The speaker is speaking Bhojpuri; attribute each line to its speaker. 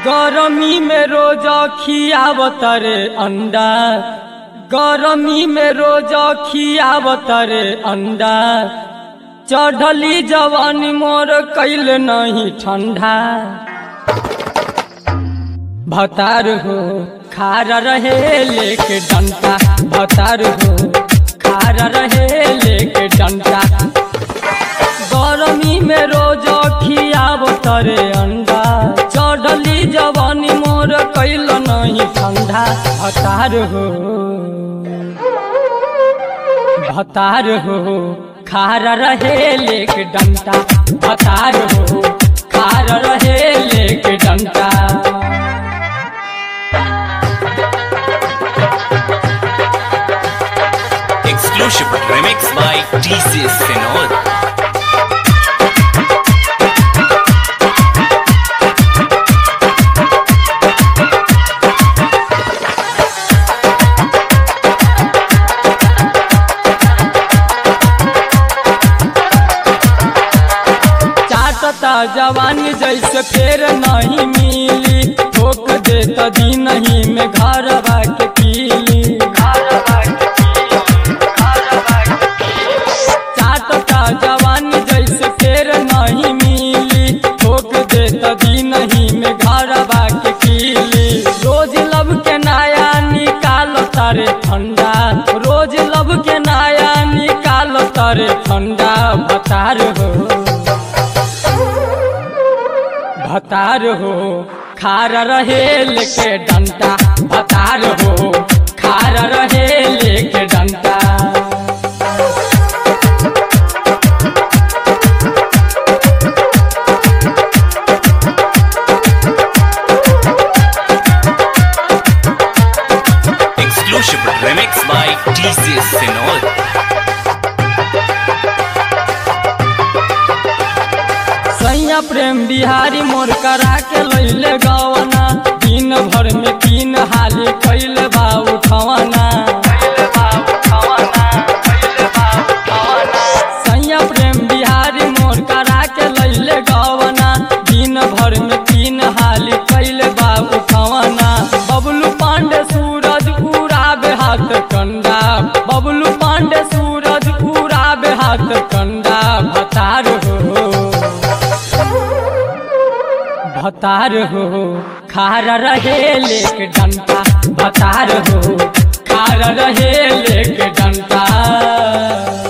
Speaker 1: गरमी में रोज खियावत रे अंडा गरमी में रोज खियावत रे अंडा चढ़ली जवानी मोर कैल नहीं ठंडा भतार हो खारा रहे लेके डंटा भतार हो खारा रहे लेके डंटा गरमी में रोज खियावत रे अंडा चढ़ली जवानी मोर कैल नहीं ठंडा भतार हो भतार हो खारा रहे लेके डंटा भतार हो खारा रहे लेके डंटा
Speaker 2: Exclusive remix by TCS Senor.
Speaker 1: चाटता जवानी जैसे फेर नहीं मिली ठोक देता दिन ही में घर के पीली चाटता जवानी जैसे फेर नहीं मिली ठोक देता दिन ही में घर के पीली रोज लब के नया निकालो तारे ठंडा रोज लब के नया निकालो तारे ठंडा भतार हो भतार हो खार रहे लेके डंटा भतार हो खार रहे लेके डंटा
Speaker 2: Exclusive remix by TCS Senor.
Speaker 1: सैया प्रेम बिहारी मोर करा के लैले गवना दिन भर में तीन हाली कैले बा उठवना सैया प्रेम बिहारी मोर करा के लैले गवना दिन भर में तीन हाली कैले बा उठवना बबलू पांडे सूरज उड़ाबे हाथ कंडा बबलू पांडे सूरज उड़ाबे हाथ कंडा भतार हो भतार हो खारा रहे लेके डंटा भतार हो खारा रहे लेके डंटा